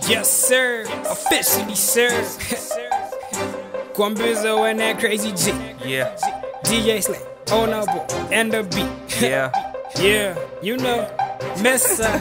Yes, sir. Officially, sir. Kwambizo and that crazy G. Yeah, DJ Slay. Honorable. And the beat. yeah. Yeah, you know. Messa.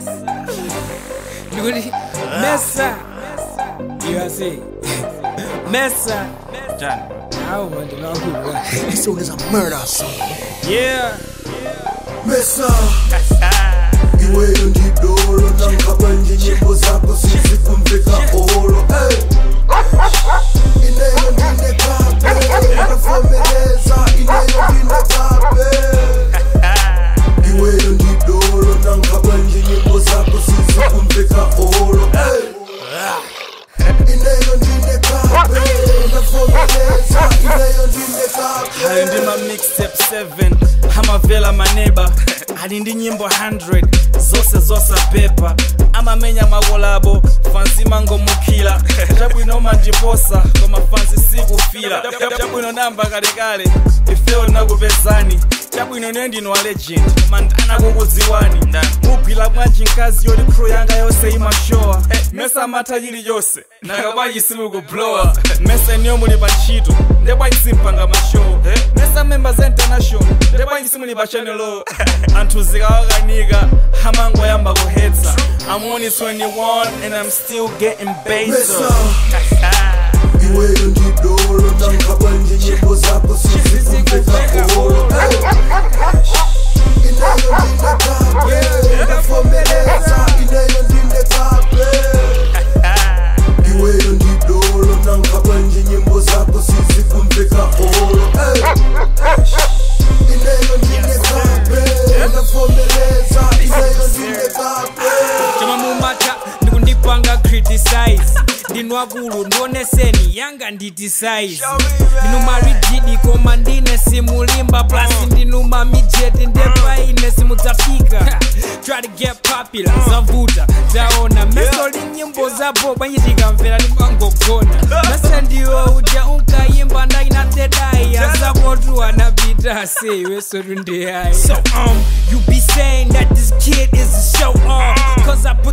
Luli. Messa. You are see. Messa. Done. I don't want to know who. This song is a murder song. Yeah. Mesa iweyo ndidolo nangikhaba nje nyimbo zakho sizikumveka olo Hey. ineyo ndinekape ndafomeleza ineyo ndinekape iweyo ndidolo nangikhaba nje nyimbo zakho sizikumveka olo Hey. ineyo ndinekape ndafomeleza ineyo ndinekape hayo ndi ma mixtape 7 amavela maneba ali ndi nyimbo 100 zose zosapepa amamenya makolabo fansi mangomukhila chabwino manjiposa koma fansi sikufila chabwino namba kalekale ifeyo nakupezani chabwino niyo ndino wa legend koma ndanakukudziwani mugwira bwanji mkazi yoti crew yanga yonse imashowa mesa amatha chiliyonse nakabwanji simukublowa mesa niyo muli pa ntchito ndebwanji simpanga mashow mesa members international ndebwanji simuli pa chanelo anthu zikawakanika hamango yamba kuhetsa I'm only 21 and I'm still getting Mesa better iweyo ndidolo nangikhaba nje nyimbo zakho sizikumveka olo ineyo ndinekape ndafomeleza ineyo ndinekape iweyo ndidolo nangikhaba nje nyimbo zakho sizikumveka olo ineyo ndinekape ndafomeleza ineyo ndinekape choma mumata ndikundipanga criticize ndinwakulu ndioneseni yanga nditisize ndinumarijidi koma ndine simulimba plasi ndinuma mijeti ndepaine simudzafika try to get popular zavuta taona meso linyimbo zapo bwanyi tikamvera limangogona mese ndiwo uja unkayimba ndainatedai azapotu anapita sewesotu ndeyayi so um you be saying that this kid is a show off cause i put